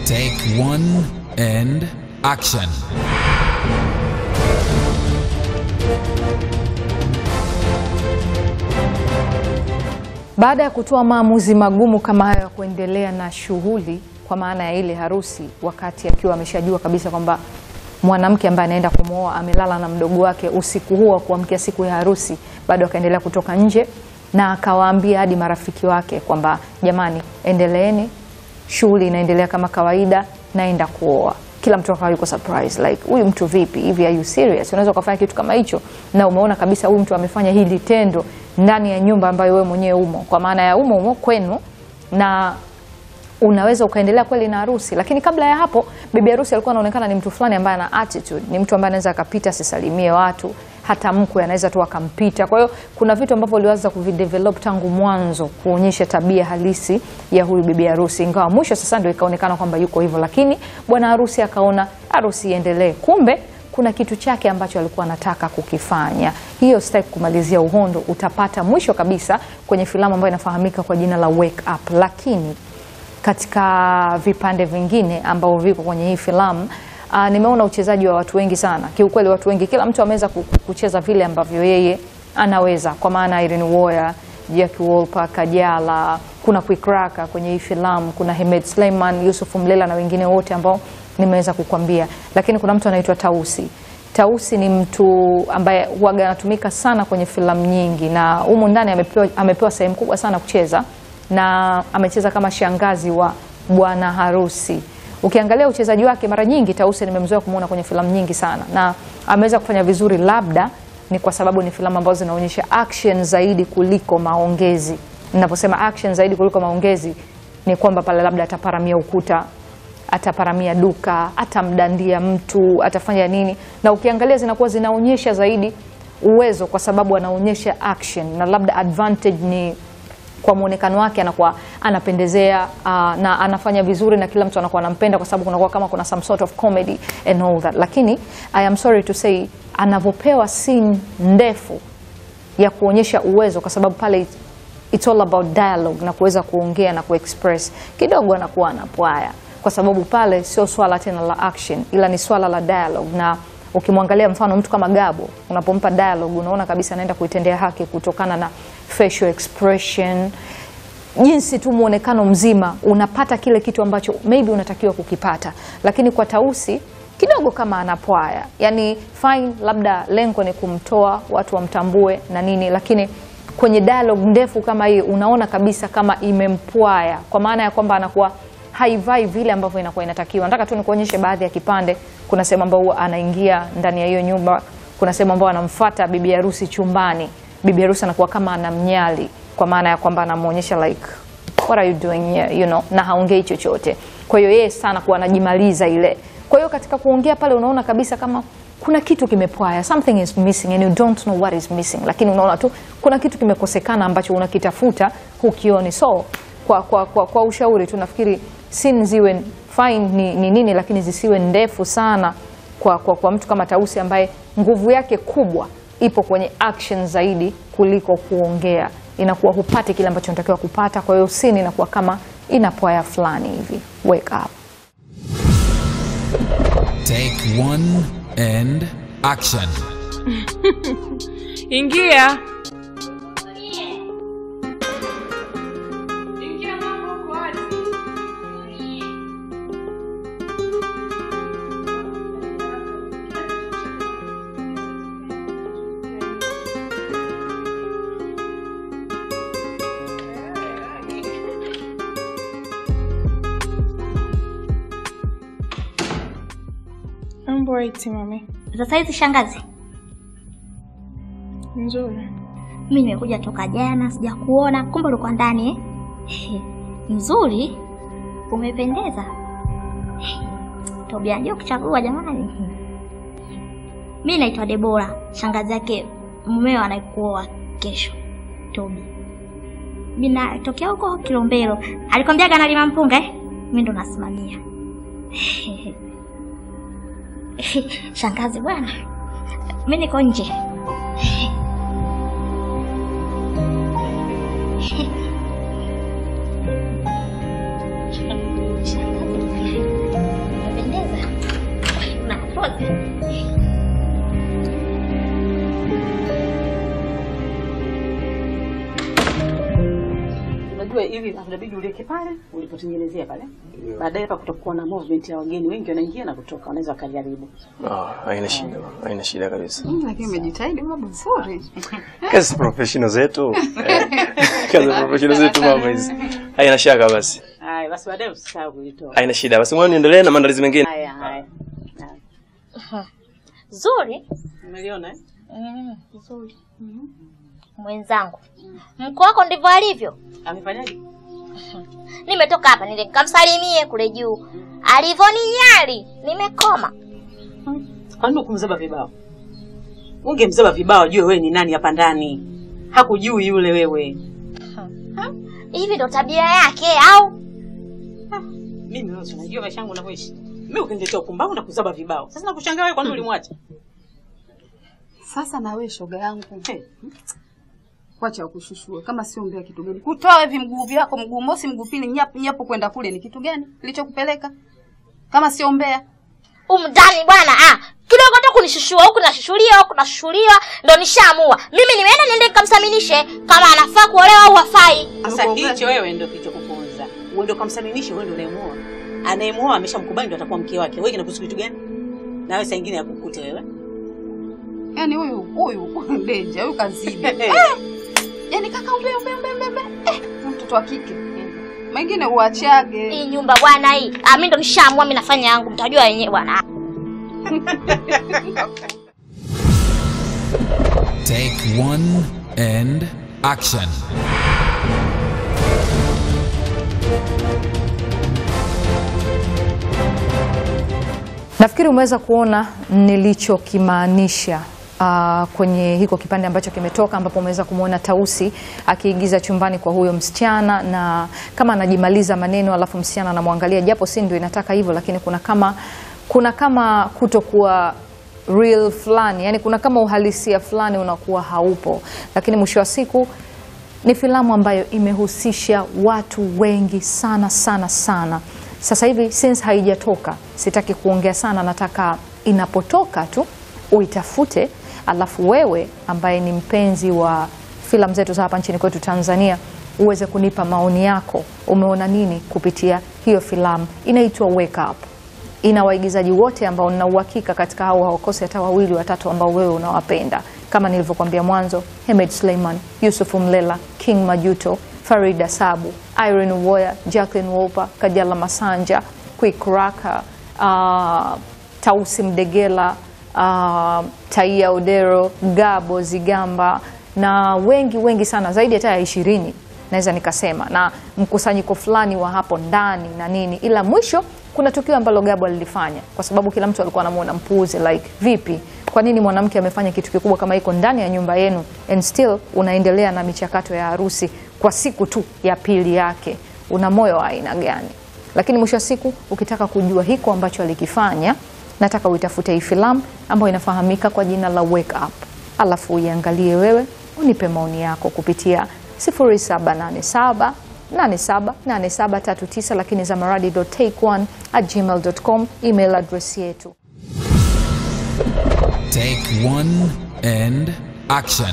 Take one and action. Baada ya kutoa maamuzi magumu kama hayo ya kuendelea na shughuli kwa maana ya ile harusi, wakati akiwa ameshajua kabisa kwamba mwanamke ambaye anaenda kumwoa amelala na mdogo wake usiku huo wa kuamkia siku ya harusi, bado akaendelea kutoka nje na akawaambia hadi marafiki wake kwamba jamani, endeleeni, shughuli inaendelea kama kawaida, naenda kuoa. Kila mtu akawa yuko surprise like, huyu mtu vipi hivi, are you serious? Unaweza ukafanya kitu kama hicho na umeona kabisa huyu mtu amefanya hili tendo ndani ya nyumba ambayo wewe mwenyewe umo, kwa maana ya umo umo kwenu na unaweza ukaendelea kweli na harusi. Lakini kabla ya hapo, bibi harusi alikuwa anaonekana ni mtu fulani ambaye ana attitude, ni mtu ambaye anaweza akapita asisalimie watu, hata mkwe anaweza tu akampita. Kwa hiyo kuna vitu ambavyo uliweza kuvidevelop tangu mwanzo kuonyesha tabia halisi ya huyu bibi harusi, ingawa mwisho sasa ndio ikaonekana kwamba yuko hivyo, lakini bwana harusi akaona harusi iendelee. Kumbe kuna kitu chake ambacho alikuwa anataka kukifanya. Hiyo sitaki kumalizia uhondo, utapata mwisho kabisa kwenye filamu ambayo inafahamika kwa jina la Wake Up, lakini katika vipande vingine ambavyo viko kwenye hii filamu uh, nimeona uchezaji wa watu wengi sana. Kiukweli watu wengi, kila mtu ameweza ku- kucheza vile ambavyo yeye anaweza, kwa maana Irene Uwoya, Jackie Wolper, Kajala, kuna Quick Raka kwenye hii filamu, kuna Hemed Suleiman, Yusuf Mlela na wengine wote ambao nimeweza kukwambia, lakini kuna mtu anaitwa Tausi. Tausi ni mtu ambaye huwaga anatumika sana kwenye filamu nyingi, na humu ndani amepewa, amepewa sehemu kubwa sana kucheza na amecheza kama shangazi wa bwana harusi. Ukiangalia uchezaji wake, mara nyingi Tausi nimemzoea kumuona kwenye filamu nyingi sana, na ameweza kufanya vizuri. Labda ni kwa sababu ni filamu ambazo zinaonyesha action zaidi kuliko maongezi. Ninaposema action zaidi kuliko maongezi, ni kwamba pale labda ataparamia ukuta ataparamia duka, atamdandia mtu, atafanya nini, na ukiangalia zinakuwa zinaonyesha zaidi uwezo, kwa sababu anaonyesha action, na labda advantage ni kwa muonekano wake anakuwa anapendezea uh, na anafanya vizuri na kila mtu anakuwa anampenda kwa sababu kunakuwa kama kuna some sort of comedy and all that, lakini I am sorry to say anavyopewa scene ndefu ya kuonyesha uwezo, kwa sababu pale it's all about dialogue na kuweza kuongea na kuexpress, kidogo anakuwa anapwaya, kwa sababu pale sio swala tena la action, ila ni swala la dialogue na ukimwangalia mfano mtu kama Gabo, unapompa dialogue unaona kabisa anaenda kuitendea haki kutokana na facial expression, jinsi tu muonekano mzima unapata kile kitu ambacho maybe unatakiwa kukipata, lakini kwa Tausi kidogo kama anapwaya, yani fine, labda lengo ni kumtoa watu wamtambue na nini, lakini kwenye dialogue ndefu kama hii unaona kabisa kama imempwaya, kwa maana ya kwamba anakuwa haivai vile ambavyo inakuwa inatakiwa. Nataka tu nikuonyeshe baadhi ya kipande. Kuna sehemu ambayo huwa anaingia ndani ya hiyo nyumba, kuna sehemu ambayo anamfuata bibi harusi chumbani, bibi harusi anakuwa kama anamnyali, kwa maana ya kwamba anamuonyesha like what are you doing here, you know, na haongei chochote. Kwa hiyo yeye sana kuwa anajimaliza ile. Kwa hiyo katika kuongea pale unaona kabisa kama kuna kitu kimepwaya, something is missing and you don't know what is missing, lakini unaona tu kuna kitu kimekosekana ambacho unakitafuta hukioni. So kwa, kwa, kwa, kwa ushauri tu nafikiri scene ziwe fine ni, ni nini, lakini zisiwe ndefu sana kwa, kwa, kwa mtu kama Tausi ambaye nguvu yake kubwa ipo kwenye action zaidi kuliko kuongea, inakuwa hupati kile ambacho unatakiwa kupata. Kwa hiyo scene inakuwa kama inapwaya fulani hivi. Wake up. Take one and action. Ingia. Mambo eti mami. Sasa hizi shangazi, Nzuri. mimi nimekuja toka jana, sijakuona, kumbe ulikuwa ndani eh? Ehe, Nzuri, umependeza. Tobia ndio kuchagua jamani. Mimi naitwa Debora, shangazi yake mumeo anaikuoa kesho. Tobi. Mimi natokea huko Kilombero. Alikwambiaga analima mpunga eh? Mimi ndo nasimamia. Shangazi bwana. Mimi niko nje. Shangazi. machozi. Unajua hivi inabidi ulieke pale ulipotengenezea pale. Baadaye hapa kutakuwa na movement ya wageni wengi wanaingia na kutoka, wanaweza wakajaribu. Ah, haina shida, haina shida kabisa. Lakini umejitahidi mama vizuri. Kazi professional zetu. Eh, Kazi professional zetu mama hizi. Haina shaka basi. Haya, basi baadaye usisahau kuitoa. Haina shida. Basi ngoja niendelee na maandalizi mengine. Haya, haya. Haya. Zuri. Umeliona eh? Mm, Zuri. Mwenzangu, mko wako ndivyo alivyo. Amefanyaje? Nimetoka hapa nile nikamsalimie kule juu, alivyoninyali nimekoma. Kwa nini ukumzaba vibao? Ungemzaba vibao ajue wewe ni nani hapa ndani. Hakujui yule wewe. Hivi ndo tabia yake au? Mimi wewe unajua maisha yangu yanavyoishi. Mimi ukiniletea upumbavu na kuzaba vibao. Sasa nakushangaa wewe kwa nini ulimwacha? Sasa na wewe shoga yangu. Hey. Wacha wakushushue kama sio mbea kitu gani? Kutoa hivi mguu vyako mguu mosi mguu pili nyapo nyapo kwenda kule ni kitu gani? Kilichokupeleka? Kama sio mbea. Umdani bwana ah, kidogo tu kunishushua huku nashushuliwa huku nashushuliwa, ndo nishaamua mimi nimeenda niende nikamsaminishe kama anafaa kuolewa au hafai. Sasa Unakuwa hicho wewe ndio kilichokuponza. Wewe ndio kamsaminishe, wewe ndio unayemuoa. Anayemuoa ameshamkubali ndio atakuwa mke wake. Wewe kinakuhusu kitu gani? Na wewe saa nyingine yakukute wewe. Yaani huyu huyu Denja huyu kazidi. Eh. Yaani kaka umbe umbe umbe umbe. umbe. Eh, mtoto wa kike. Mengine uachage. Hii nyumba bwana hii, ah, mimi ndo nishaamua mimi nafanya yangu, mtajua wenyewe bwana. Take one and action. Nafikiri umeweza kuona nilichokimaanisha uh, kwenye hiko kipande ambacho kimetoka, ambapo umeweza kumwona Tausi akiigiza chumbani kwa huyo msichana, na kama anajimaliza maneno alafu msichana anamwangalia, japo si ndio inataka hivyo, lakini kuna kama kuna kama kutokuwa real fulani, yani kuna kama uhalisia fulani unakuwa haupo, lakini mwisho wa siku ni filamu ambayo imehusisha watu wengi sana sana sana. Sasa hivi since haijatoka, sitaki kuongea sana, nataka inapotoka tu uitafute, alafu wewe ambaye ni mpenzi wa filamu zetu za hapa nchini kwetu Tanzania uweze kunipa maoni yako. Umeona nini kupitia hiyo filamu? Inaitwa Wake Up ina waigizaji wote ambao nina uhakika katika hao hawakosi hata wawili watatu ambao wewe unawapenda kama nilivyokuambia mwanzo Hemed Suleiman, Yusuf Mlela, King Majuto, Farida Sabu, Irene Uwoya, Jacqueline Wolper, Kajala Masanja, Quick Raka, uh, Tausi Mdegela, uh, Taia Odero, Gabo Zigamba na wengi wengi sana zaidi hata ya ishirini naweza nikasema, na mkusanyiko fulani wa hapo ndani na nini, ila mwisho kuna tukio ambalo Gabo alilifanya, kwa sababu kila mtu alikuwa anamuona mpuuzi, like vipi, kwa nini mwanamke amefanya kitu kikubwa kama iko ndani ya nyumba yenu and still unaendelea na michakato ya harusi kwa siku tu ya pili yake? Una moyo wa aina gani? Lakini mwisho wa siku ukitaka kujua hiko ambacho alikifanya, nataka uitafute hii filamu ambayo inafahamika kwa jina la Wake Up, alafu uiangalie wewe, unipe maoni yako kupitia 0787 878739 lakini zamaradi.take1 at gmail.com email address yetu. Take one and action.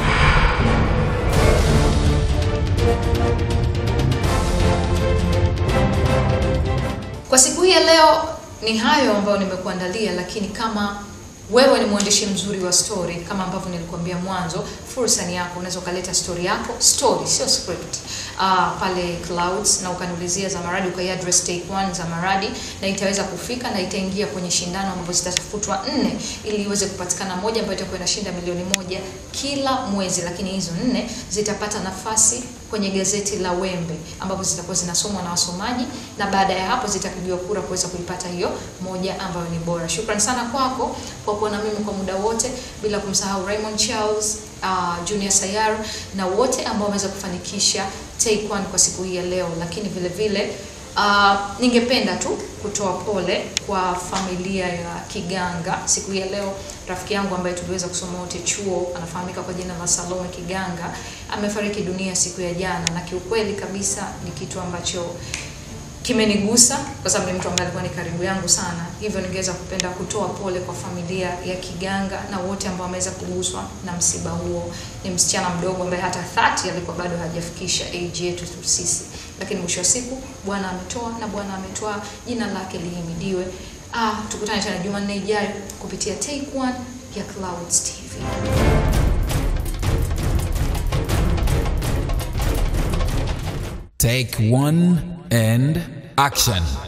Kwa siku hii ya leo ni hayo ambayo nimekuandalia, lakini kama wewe ni mwandishi mzuri wa story, kama ambavyo nilikuambia mwanzo, fursa ni yako. Unaweza ukaleta story yako, story sio script, uh, pale Clouds na ukaniulizia Zamaradi, ukai address take one Zamaradi, na itaweza kufika na itaingia kwenye shindano ambapo zitatafutwa nne ili iweze kupatikana moja ambayo itakuwa inashinda milioni moja kila mwezi, lakini hizo nne zitapata nafasi kwenye gazeti la Wembe ambapo zitakuwa zinasomwa na wasomaji na baada ya hapo zitapigiwa kura kuweza kuipata hiyo moja ambayo ni bora. Shukrani sana kwako kwa kuwa na mimi kwa muda wote, bila kumsahau Raymond Charles, uh, Junior Sayar na wote ambao wameweza kufanikisha Take One kwa siku hii ya leo, lakini vile vile Uh, ningependa tu kutoa pole kwa familia ya Kiganga siku hii ya leo. Rafiki yangu ambaye tuliweza kusoma wote chuo anafahamika kwa jina la Salome Kiganga amefariki dunia siku ya jana, na kiukweli kabisa ni kitu ambacho kimenigusa kwa sababu ni mtu ambaye alikuwa ni karibu yangu sana, hivyo ningeweza kupenda kutoa pole kwa familia ya Kiganga na wote ambao wameweza kuguswa na msiba huo. Ni msichana mdogo ambaye hata 30 alikuwa bado hajafikisha age yetu tu sisi, lakini mwisho wa siku Bwana ametoa na Bwana ametoa, jina lake lihimidiwe. Ah, tukutane tena Jumanne ijayo kupitia Take One ya Clouds TV. Take one and action.